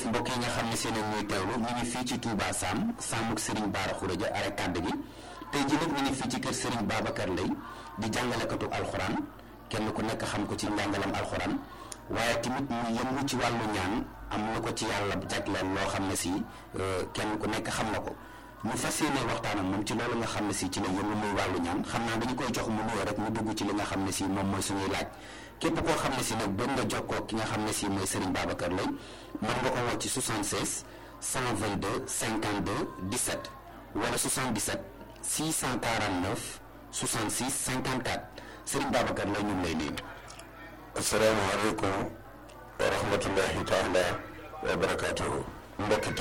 mbokk yi nga xam ne seen ñuy teewlu ñu ngi fii ci Touba Sam Samuk Serigne Bara Khourédia are kàdd gi tey jii nag ñu ngi fii ci kër Serigne Babacar Lay di jàngalekatu alxuraan kenn ku nekk xam ko ci njàngalam alxuraan waaye tamit mu yëngu ci wàllu ñaan am na ko ci yàlla jagleel loo xam ne si kenn ku nekk xam na ko ñu fas yéene waxtaan ak moom ci loolu nga xam ne si ci la yëngu muy wàllu ñaan xam naa dañu koy jox mu nuyoo rek mu dugg ci li nga xam ne si moom mooy suñuy laaj képp koo xam ne si nag bëgg nga jokkoo ki nga xam ne si mooy Serigne Babacar Lay mën nga ko woo ci 76 122 52 17 wala 77 649 66 54 Serigne Babacar Lay ñu ngi lay nuyu. asalaamaaleykum wa rahmatullahi taala wa barakaatuhu mbokki